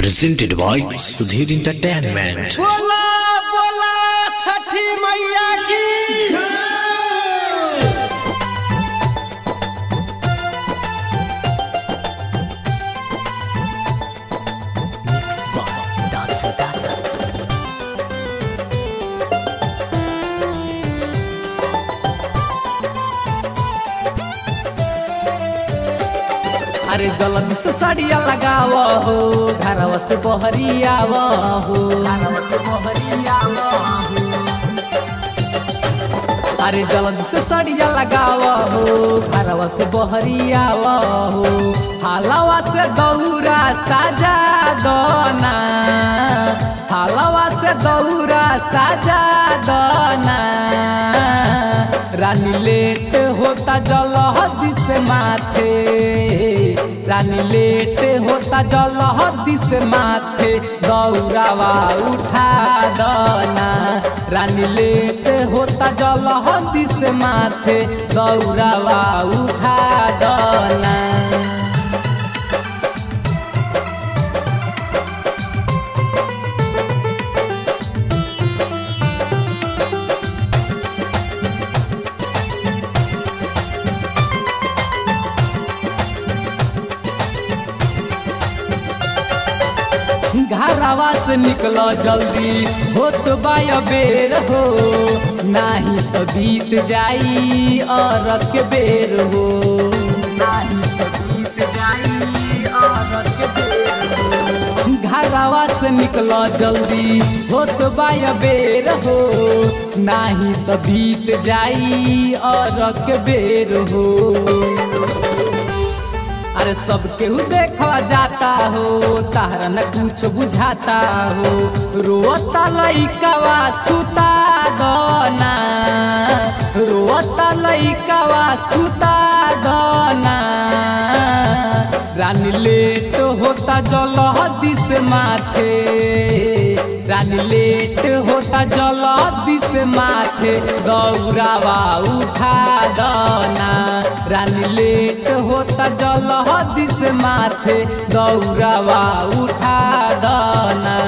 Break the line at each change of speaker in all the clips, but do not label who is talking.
presented by Sudhir Entertainment.
बोला बोला छठी मैया की
अरे जल्दी से सड़िया लगाव हो घरवा से बहरियाव हो घरवा से बहरियाव हो अरे जल्दी से सड़िया लगाव हो घरवा से बहरियाव हो हालवा से दौरा साजा दोना हालवा से दौरा साजा दोना रानी लेट होता जलहदी से माथे रानी लेट होता जलहदी से माथे दौरावा उठा दना रानी लेट होता जलहदी से माथे दौरावा उठा दना घरवा से निकल जल्दी होत बाय बेर हो नाही तो बीत जाई और के बेर हो नाही तो बीत जाई और के बेर हो घरवा से निकल जल्दी होत बाय बेर हो नाही तो बीत जाई और के बेर हो अरे सब केहू देखा जाता हो तारा न कुछ बुझाता हो रोता लइकावा सुता दना रोता लइकावा सुता दना रानी लेट होता जलहदी से माथे रानी लेट होता जलहदी से माथे दौरावा उठा दना रानी लेट होता जलहदी से माथे दौरावा उठा दना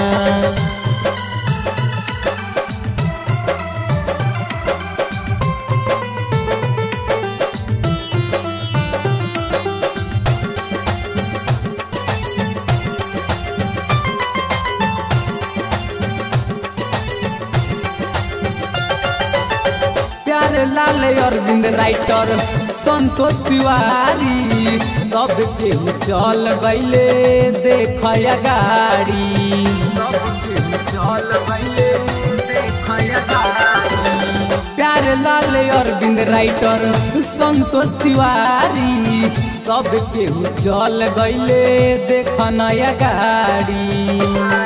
प्यारे लाल अरविंद राइटर संतोष तिवारी तब केहू चल गईले देखया गाड़ी तब केहू चल गईले देखया गाड़ी प्यारे लाल अरविंद राइटर संतोष तिवारी तब केहू चल गईले देखनया गाड़ी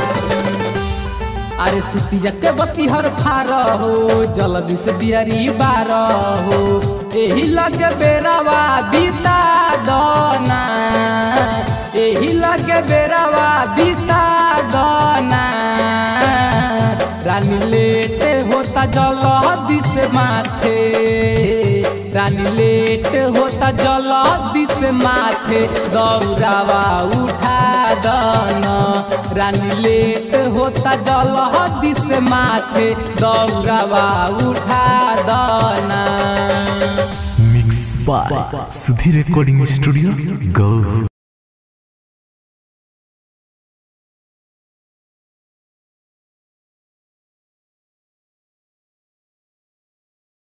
अरे सुती जके बत्ती हर फार हो जल्दी से बियारी बार हो एही लगे बेरावा बीता दना एही लगे बेरावा बीता दना रानी लेट होता जलहदी से माथे रानी लेट होता जलहदी से माथे दौरावा उठा दना रानी लेट होता जलहदी से माथे दौरावा उठा दना
Mixed by Sudhir Recording Studio, Go.